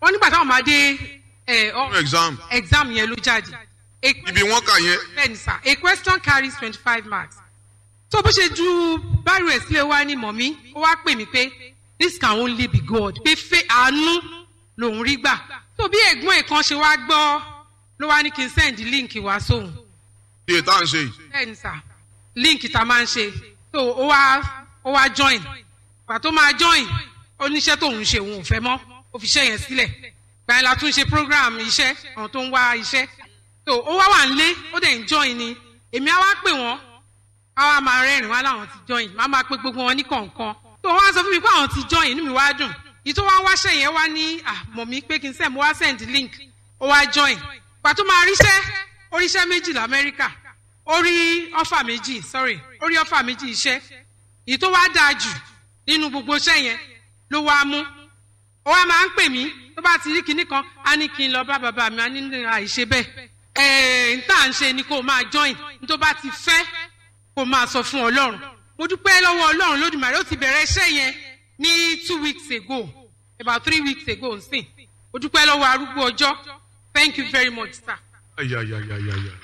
wọ́n nígbà táwọn máa dé ẹ, ọ- fún exam exam yẹn ló jáde. A ibi wọn kà yẹn bẹ́ẹ̀ni sá a question carries twenty five marks. tó bó ṣe ju báyìí rẹ̀ sílẹ̀ wá ní mọ̀mí ó wá pè mí pé this can only be God pé fẹ́ àánú lòún rí gbà. tó bí ẹ̀gbọ́n ẹ̀ kan ṣe wá gbọ́ ló wá ní kí n send link wá sóhun. tí ètò à ń ṣe yìí bẹ́ẹ̀ni sá link tá a máa ń ṣe tó ó wá ó wá join gbà tó máa join oníṣẹ́ tóun ṣe òun ò fẹ́ mọ́ ó fi iṣẹ́ yẹn sílẹ̀ gbà yẹn la tún ṣe program iṣẹ́ àwọn tó ń wá iṣẹ́ tó ó wá wà nílé ó dẹ̀ ń join ni èmi á wá pè wọ́n á wá máa rẹ́rìn wá láwọn ti join má máa pe gbogbo wọn ní kọ̀ọ̀kan tó wọ́n á sọ fún mi pé àwọn ti join inú mi wá dùn yìí tó wá wáṣẹ́ yẹn wá ní àmọ̀ mi pé kí n send mo wá send link ó wá join gbà tó máa ríṣẹ́ oríṣẹ́ méjì lamẹ́ríkà ó rí ọ́fà méjì sorry ó rí ọ́fà méjì iṣẹ́ èyí tó wá dáa jù nínú gbogbo iṣẹ́ yẹn ló wá mú ó wá máa ń pè mí tó bá ti rí kinní kan á ní kí n lọ bá bàbá mi á ní ní àìṣe bẹ́ẹ̀ ẹ̀ẹ́n tá à ń ṣe ni kó o máa join ní tó bá ti fẹ́ kó o máa sọ fún ọlọ́run mo dúpẹ́ lọ́wọ́ ọlọ́run lódìmọ̀rẹ́ ó ti bẹ̀rẹ̀ iṣẹ́ yẹn ní two weeks ago about three weeks ago nsìn mo dúpẹ́ lọ́wọ́ arúgbó ọjọ́ thank you very much sir. ayayayayaya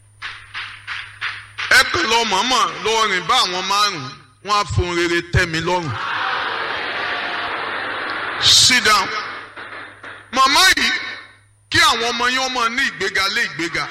ẹ kàn lọ mọ̀ọ́mọ̀ lọ rìn bá àwọn márùn-ún wọn á fohùn rere tẹ́ mi lọ́rùn sit down màmá yìí kí àwọn ọmọ yín ọmọ ní ìgbéga lé ìgbéga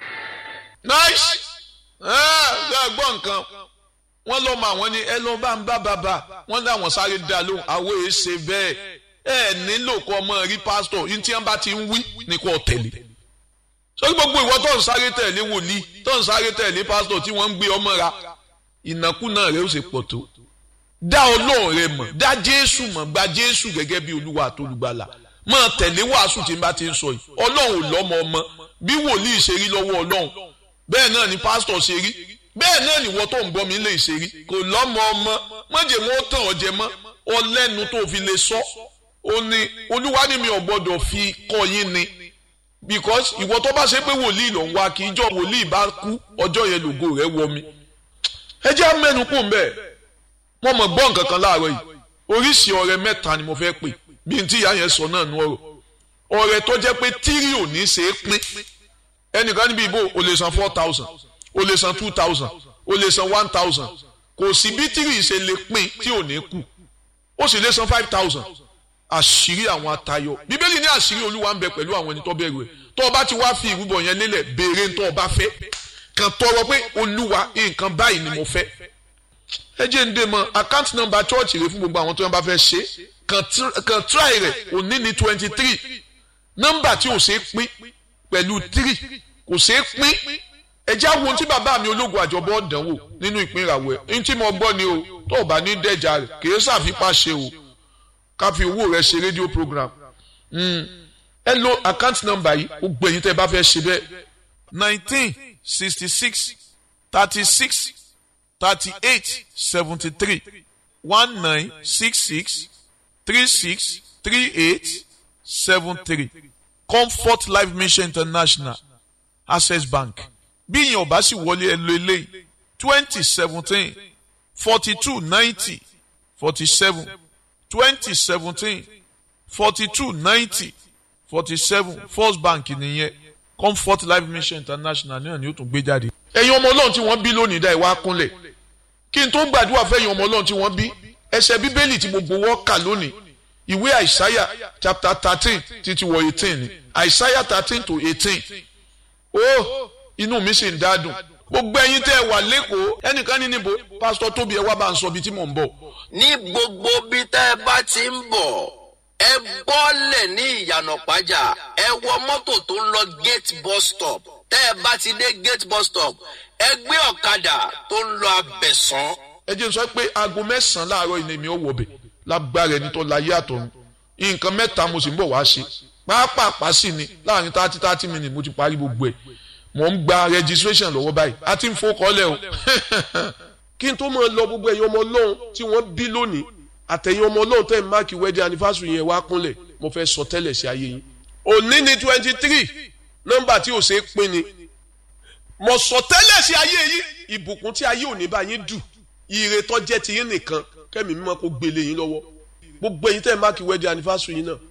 nice ẹ ẹ gbọ́ nǹkan wọ́n lọ́ mọ àwọn ní ẹ lọ́ bá ń bá bàbá wọ́n láwọn sáré dá lóhùn àwọn èé ṣe bẹ́ẹ̀ ẹ nílò kọ́ ọmọ rí pásítọ̀ yín tí wọ́n bá ti ń wí ní kò tẹ̀lé sórí gbogbo ìwọ tó ń sáré tẹ̀lé wòlíì tó ń sáré tẹ̀lé pásítọ̀ tí wọ́n ń gbé ọmọ ra ìnákúnà rẹ ó ṣe pọ̀ tó dá ọlọ́run rẹ mọ̀ dá jésù mọ̀ gba jésù gẹ́gẹ́ bí olúwa àtolùgbàlà máa tẹ̀lé wàásù tí n bá ti ń sọ yìí ọlọ́run ò lọ́mọ ọmọ bí wòlíì ṣe rí lọ́wọ́ ọlọ́run bẹ́ẹ̀ náà ni pásítọ̀ ṣe rí bẹ́ẹ̀ náà ni wọ́n tó ń bọ́ mi lè ṣe rí kò lọ́mọ ọmọ mọ̀jẹ̀ wọn tàn ọ́ jẹ mọ́ ọlẹ́nu tó fi lè sọ ó ní olúwa ni mi ò gbọ́dọ̀ fi kọ́ yín ni because ìwọ tó bá ṣe pé wòlíì ló ń wá kí ijọ́ wòlíì bá kú ọjọ́ yẹn lògo rẹ̀ wọ mi ẹ jẹ́ mẹ́nu kù mbẹ́ wọ́n mọ̀ gbọ́ nǹkan kan láàárọ̀ yìí oríṣi ọ̀rẹ́ mẹ́ta ni mo fẹ́ pè bí n tí ìyá yẹn sọ náà nú ọ̀rọ̀ ọ̀rẹ́ tó jẹ́ pé tírì ò ní ṣe é pín ẹnìkan níbi ìbò o lè san four thousand o lè san two thousand o lè san one thousand kò sí bí tírì ṣe lè pín tí ò ní kù ó sì lè san five thousand àṣírí àwọn atayọ bíbélì ní àṣírí olúwa ń bẹ pẹ̀lú àwọn ẹni tó bẹ̀rù ẹ̀ tó o bá ti wá fi ìrúbọ yẹn lélẹ̀ béèrè tó o bá fẹ́ kàn tọrọ pé olúwa nǹkan báyìí ni mo fẹ́ ẹ jẹ́ ń dé mọ́ account number church rẹ fún gbogbo àwọn tó yẹn bá fẹ́ ṣe kàn try rẹ̀ òní ní twenty three nọ́mbà tí ò ṣe é pín pẹ̀lú three kò ṣe é pín ẹ jẹ́ àwọn ohun tí bàbá mi ológun àjọbọ̀ dánwò nínú ìpín ìràwọ̀ ẹ̀ ní tí mo gbọ́ ni o tó o bá ní dẹ́jà rẹ̀ kì í ṣàfipá ṣe o ká fi owó rẹ̀ ṣe rédíò program ẹ lo account number yìí ó gbẹ̀yìn tẹ́ ẹ bá fẹ́ ṣe bẹ́ẹ̀ nineteen sixty six thirty six thirty eight seventy three one nine six six three six three eight seven three comfort life mission international access bank bí ìyẹn ọba sì wọlé ẹ lo eléyìí twenty seventeen forty two ninety forty seven twenty seventeen forty two ninety forty seven first bank nìyẹn comfort life mission international náà ni ó tún gbé jáde. ẹ̀yin ọmọ ọlọ́run tí wọ́n bí lónìí dá ìwà kúnlẹ̀ kí n tó gbàdúrà fẹ́yìn ọmọ ọlọ́run tí wọ́n bí ẹsẹ̀ bíbélì tí gbogbo wọ́n kà lónìí ìwé àìsáyà chapter thirteen títí wọ eighteen ni àìsáyà thirteen to eighteen ó inú mi sì ń dádùn gbogbo ẹ̀yin tẹ́ ẹ wà lẹ́kọ̀ọ́ ẹnìkan ní níbo pásítọ̀ tóbi ẹ wá bá ń sọ ibi tí mò ń bọ̀. ní gbogbo bí tẹ́ ẹ bá ti ń bọ̀ ẹ bọ́lẹ̀ ní ìyànà pàjá ẹ wọ mọ́tò tó ń lọ gate bus stop tẹ́ ẹ bá ti dé gate bus stop ẹ gbé ọ̀kadà tó ń lọ abẹ̀sán. ẹ jẹ́ sọ pé aago mẹ́sàn-án láàárọ̀ ilé mi ò wọ̀ bẹ̀ lágbára ẹni tó láyé àtọ̀run nǹkan mẹ́ta mo sì ń bọ̀ wá ṣe pàápàá sì ni láàrin thirty thirty minutes mo ti parí gbogbo ẹ̀ mo ń gba registration lọ́wọ́ báyìí a ti ń fọkọ́lẹ̀ o kí n tó máa lọ gbogbo ẹ̀yin ọmọ ọlọ́run tí wọ́n bí lónìí àtẹ̀yìn ọmọ ọlọ́run tẹ̀ ń máàkì wedding anniversary yẹn wá kúnlẹ̀ mo fẹ́ sọ tẹ́lẹ̀ sí ayé yín òní ni twenty three nọ́mbà tí ò ṣe é pín ni mo sọ tẹ́lẹ̀ sí ayé yín ìbùkún tí ayé òní bá yín dù ire tó jẹ́ ti yín nìkan kẹ́mi mímọ́ kó gbélé yín lọ́wọ́ gbogbo ẹ̀yin tẹ̀ ń máàkì wedding anniversary yín náà